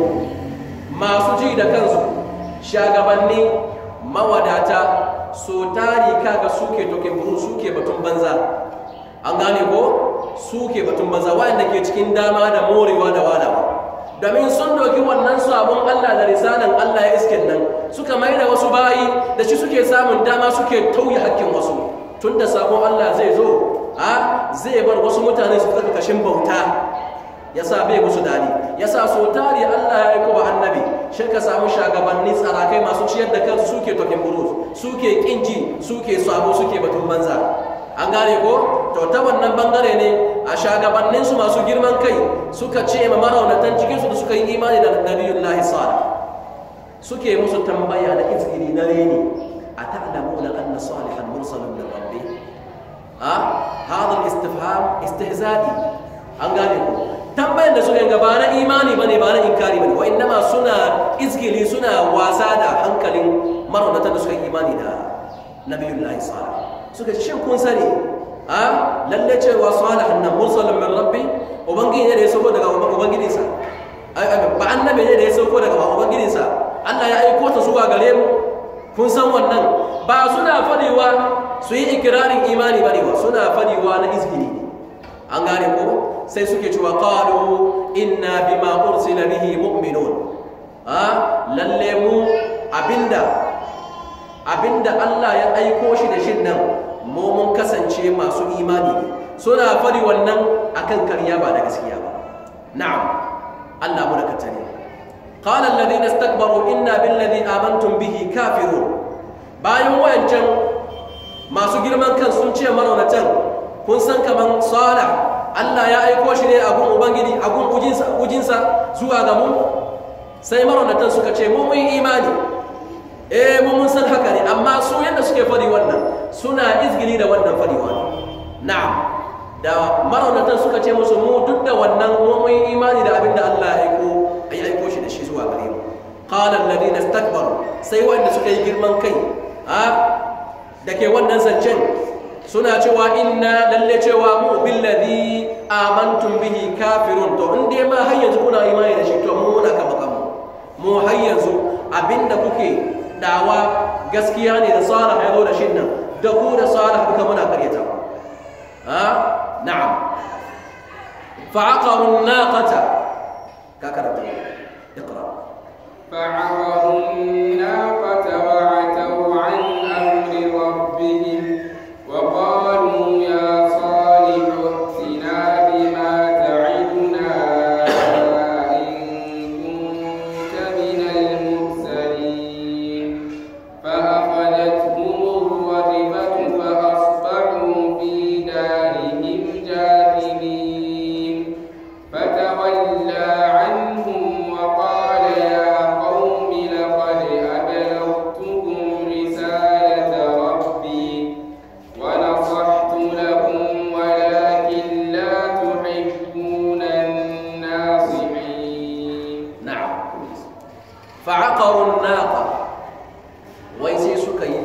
masu ji da kansu shagabanni mawadata so tari kaga suke toke buru suke batun banza an gane ko suke batun banza wanda ke cikin dama da morewa da walawa domin sun doki wannan sabon Allah da risalan Allah ya iskin nan suka mai da wasu bayi da shi suke samun dama suke tauye hakkin wasu tun da sabon Allah zai zo a zai bar wasu mutane su tsaka kashin bauta ya sa bai musu dadi ya sa so tari Allah ya aiko ba annabi shi ka samu shagabanni tsarakai masu ciyar da kansu suke tokin burus suke kinji suke sabo suke batun banza an gane ko to ta wannan bangare ne a shagabanninsu masu girman kai suka ce ma maraunatan cikinsu da suka yi imani da nabiyullahi salih suke musu tambaya da izgiri na reni a ta'lamuna anna salihan mursalun min rabbi a hada istifham istihza'i an gane ko tambayan da suka yi ba na imani bane ba na inkari bane wa innama suna izgili suna wasa da hankalin maraunatan da suka yi imani da nabiyullahi salih suka ce shin kun sani a lalle cewa salihan nan mursalun min rabbi ubangiji ne da ya sauko daga ubangijinsa ba annabi ne da ya sauko daga ubangijinsa Allah ya aiko ta zuwa gare mu kun san wannan ba suna fadiwa su yi ikirarin imani bane ba suna fadiwa na izgini an gane ko sai suke cewa qalu inna bima ursila bihi mu'minun a lalle mu abinda abinda Allah ya aiko shi da shin nan mu mun kasance masu imani suna fari wannan akan karya ba da gaskiya ba na'am Allah mu da katare qala alladhina istakbaru inna billadhi amantum bihi kafirun bayan wayancan masu girman kan sun ce maraunatan kun san kaman salih Allah ya aiko shi ne a gun ubangiji a gun ujinsa ujinsa zuwa ga mu sai maraunatan suka ce mu mun imani eh mu mun san haka ne amma su yadda suke fadi wannan suna izgili da wannan fadiwa ne na'am da maraunatan suka ce musu mu duk da wannan mu mun imani da abin da Allah ya aiko ya aiko shi da shi zuwa gare mu qala alladhina istakbaru sai wanda suka yi girman kai a da ke wannan zancen suna cewa inna lalle cewa mu billadhi amantum bihi kafirun to in dai ma har yanzu kuna imani da shi to mu muna kama kanmu mu har yanzu abinda kuke dawa gaskiya ne da salih ya zo da shin nan da ku da salih duka muna karyata ha na'am fa'aqaru an-naqata ka karanta iqra فعقروا الناقة وعتوا عن أمر ربهم وقالوا يا صالح ائتنا بما تعدنا إن كنت من المرسلين فأخذتهم الرجفة فأصبحوا في دارهم جاثمين فتولى عنهم وقال يا قوم لقد أبلغتكم رسالة ربي ونصحت لكم ولكن لا تحبون الناصحين na'am fa'aqaru an-naqa wai sai suka yi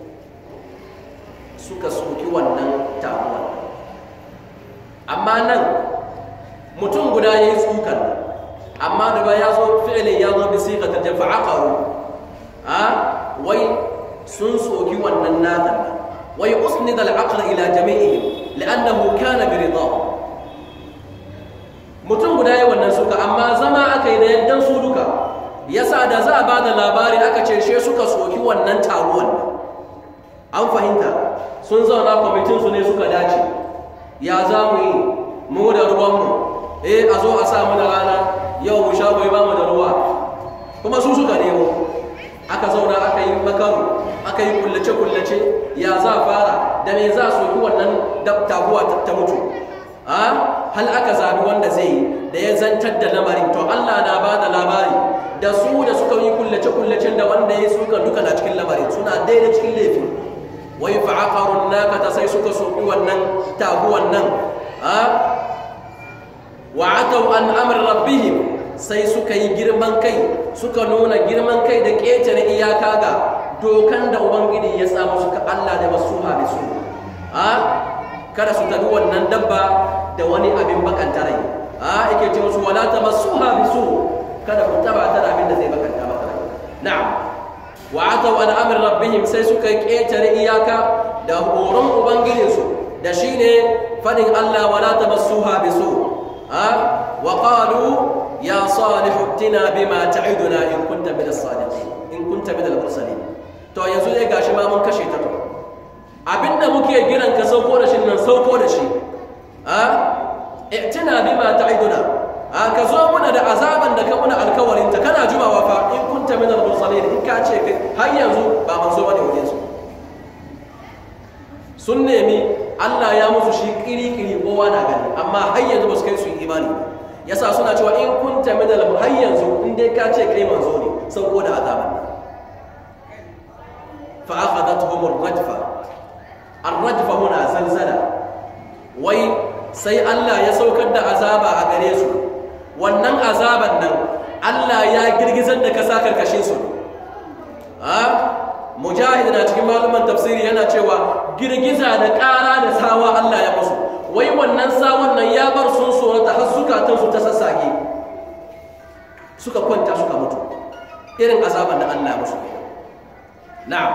suka soki wannan taguwa amma nan mutum guda yayi tsukan amma da ba ya zo fi'li ya zo bi siqatil jam fa'aqaru a wai sun soki wannan naqan wai usnida al-aql ila jami'ihim li'annahu kana bi ridahum mutum guda yi wannan suka amma zama aka yi da yaddan su duka yasa da za a ba da labari aka ce she suka soki wannan taruwan an fahimta sun zauna kwamitin su ne suka dace ya za mu yi mu da ruwanmu eh a zo a sa mana rana yau mu sha bai ba mu da ruwa kuma su suka nemo aka zauna aka yi makaru aka yi kullace-kullace ya za fara da me za su yi wannan taguwa ta mutu hal aka zabi wanda zai yi da ya zantar da lamarin to Allah na ba da labari da su da suka yi kullace-kullacen da wanda ya suka duka na cikin lamarin suna daidai cikin laifi wai fa'aqarun nakata sai suka soki wannan taguwan nan wa atau an amr rabbihim sai suka yi girman kai suka nuna girman kai da ƙetare iyaka ga dokan da ubangiji ya samu suka Allah da wasu habisu a kada su tabi wannan dabba da wani abin bakanta rai a yake ce musu wala ta masu habisu kada ku taba ta da abin da zai bakanta maka rai na'am wa atau an amr rabbihim sai suka ƙetare iyaka da horon ubangijinsu da shine fadin Allah wala ta masu habisu a wa qalu يا صالح ائتنا بما تعدنا إن كنت من الصادقين إن كنت من المرسلين to yanzu dai gashi ma mun kashe ta to abinda muke giran ka sauko da shi nan sauko da shi a i'tina bima ta'iduna a ka zo muna da azaban da ka muna alkawarin ta kana jumawa fa in kunta min al-mursalin in ka ce kai har yanzu ba manzo bane wajen su sun nemi Allah ya musu shi kiri-kiri kowa na gani amma har yanzu ba su kai su yi imani ba yasa suna cewa in kunta min al har yanzu in dai ka ce kai manzo ne sauko da azaban fa akhadathum ar-rajfa ar-rajfa huna zalzala wai sai Allah ya saukar da azaba a gare su wannan azaban nan Allah ya girgizar da kasa karkashin su a mujahid na cikin maluman tafsiri yana cewa girgiza da ƙara da sawa Allah ya musu wai wannan sawan nan ya bar sun tsorata har zukatansu ta sassage suka kwanta suka mutu irin azaban da Allah ya musu ke na'am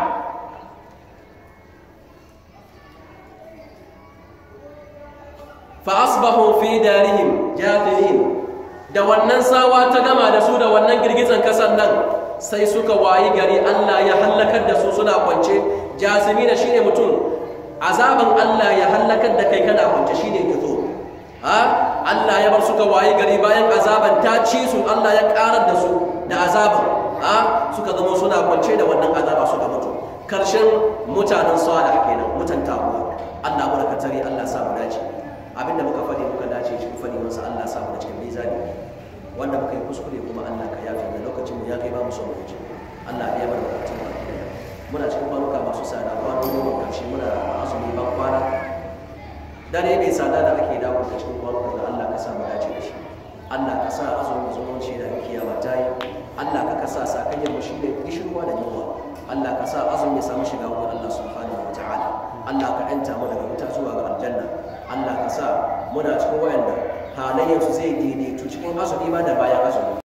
fa asbahu fi darihim jathimin da wannan sawa ta gama da su da wannan girgizan kasan nan sai suka wayi gari Allah ya hallakar da su suna kwance jasimina shine mutum azaban Allah ya hallakar da kai kana kwance shine gizo ha Allah ya bar suka wayi gari bayan azaban ta ci su Allah ya karar da su da azaban ha suka zama suna kwance da wannan azaba suka mutu karshen mutanen salih kenan mutan tabuwa Allah mu ka tare Allah sa mu dace abinda muka fadi muka dace cikin fadi masa Allah sa mu da cikin mizani wanda muka yi kuskure kuma Allah ka yafe da lokacin mu ya kai ba mu son mu Allah ya bar bukatun mu muna cikin kwanuka masu tsada kwanan goma karshe muna azumi ban kwana dare mai tsada da ake dawo da cikin kwanuka da Allah ka sa mu dace da shi Allah ka sa azumin zumunci da kiyama ta yi Allah ka sa sakayyar mu shi ne kishirwa da yunwa Allah ka sa azumi ya samu shiga wurin Allah subhanahu wa ta'ala Allah ka yanta mu daga wuta zuwa ga aljanna Allah ka sa muna cikin wayanda halayyarsu zai daidaitu cikin azumi ma da bayan azumi